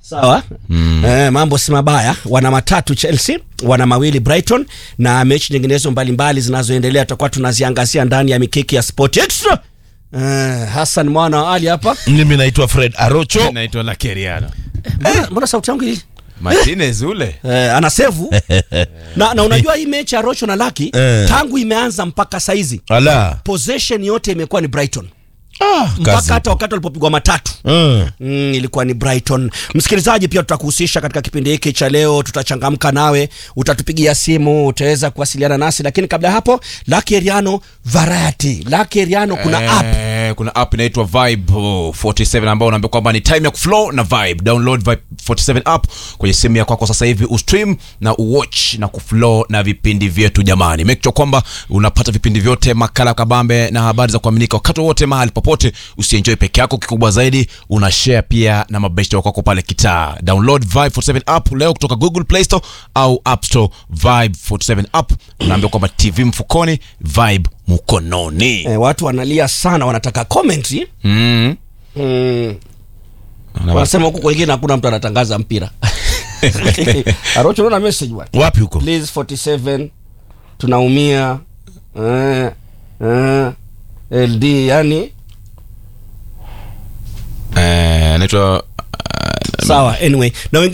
sawa mm. eh, mambo si mabaya wana matatu chelsea wana mawili brighton na mechi nyinginezo mbalimbali zinazoendelea tutakuwa tunaziangazia ndani ya mikiki ya sport extra eh, hassan mwana wa ali hapa mimi naitwa fred arocho naitwa lakeriano mbona, mbona sauti yangu hii martinez ule eh, ana sevu na, na unajua hii mechi ya rocho na laki Eh. tangu imeanza mpaka saizi ala possession yote imekuwa ni brighton ah, mpaka kazi. hata wakati walipopigwa matatu Mm. Mm, ilikuwa ni Brighton. Msikilizaji, pia tutakuhusisha katika kipindi hiki cha leo, tutachangamka nawe, utatupigia simu, utaweza kuwasiliana nasi, lakini kabla ya hapo, Lucky Eriano Variety. Lucky Eriano kuna app Eh, kuna app inaitwa vibe oh, 47 ambao unaambia kwamba ni time ya kuflow na vibe download vibe 47 app kwenye simu yako kwako sasa hivi ustream na uwatch na kuflow na vipindi vyetu jamani make sure kwamba unapata vipindi vyote makala kabambe na habari za kuaminika wakati wowote mahali popote usienjoy peke yako kikubwa zaidi una share pia na mabeshte wako pale kitaa download vibe 47 app leo kutoka google play store au app store vibe 47 app unaambia kwamba tv mfukoni vibe mkononi eh, watu wanalia sana, wanataka commentary mm. mm. Wanasema huku kwengine hakuna mtu anatangaza mpira Arocho, unaona message bwana, wapi huko please 47 tunaumia eh, eh, LD yani Eh, anaitwa sawa anyway na wengine